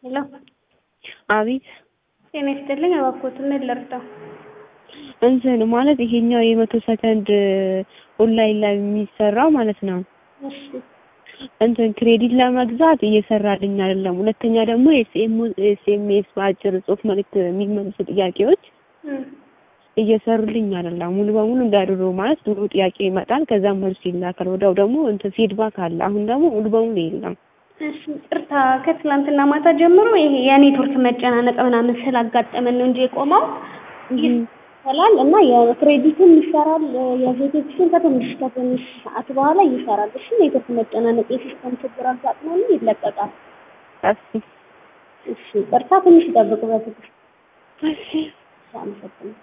ሄሎ አቤት ጤና ይስጥልኝ። እባክዎትን ምን ልርዳው? እንትን ማለት ይሄኛው የመቶ ሰከንድ ኦንላይን ላይ የሚሰራው ማለት ነው። እሺ እንትን ክሬዲት ለመግዛት እየሰራልኝ አይደለም። ሁለተኛ ደግሞ ኤስኤምኤስ በአጭር ጽሁፍ መልእክት የሚመልሱ ጥያቄዎች እም፣ እየሰሩልኝ አይደለም። ሙሉ በሙሉ እንዳድሮ ማለት ድሮ ጥያቄ ይመጣል፣ ከዛም መልሱ ይላካል። ወዲያው ደግሞ እንትን ፊድባክ አለ። አሁን ደግሞ ሙሉ በሙሉ የለም። እሺ ቅርታ፣ ከትላንትና ማታ ጀምሮ ይሄ የኔትወርክ መጨናነቅ ምናምን ስላጋጠመን ነው እንጂ የቆመው ይሰራል እና የክሬዲትም ይሰራል። የቬቴክሽን ከትንሽ ከትንሽ ሰዓት በኋላ ይሰራል። እሺ ኔትወርክ መጨናነቅ የሲስተም ችግር አጋጥሞን ይለቀቃል። እሺ እሺ ቅርታ፣ ትንሽ ይጠብቁ በትዕግስት። እሺ አመሰግናለሁ።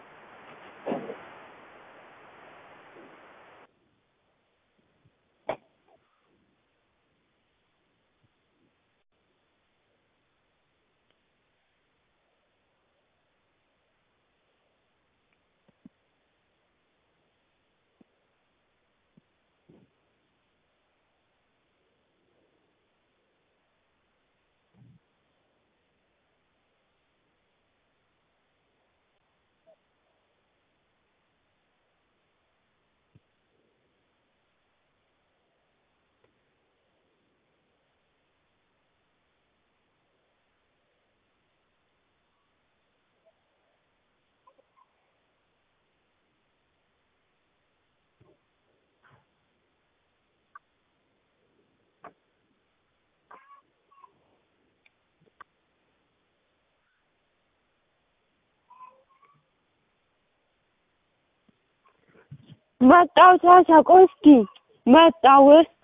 መጣው ታሳ ቆይ እስኪ መጣው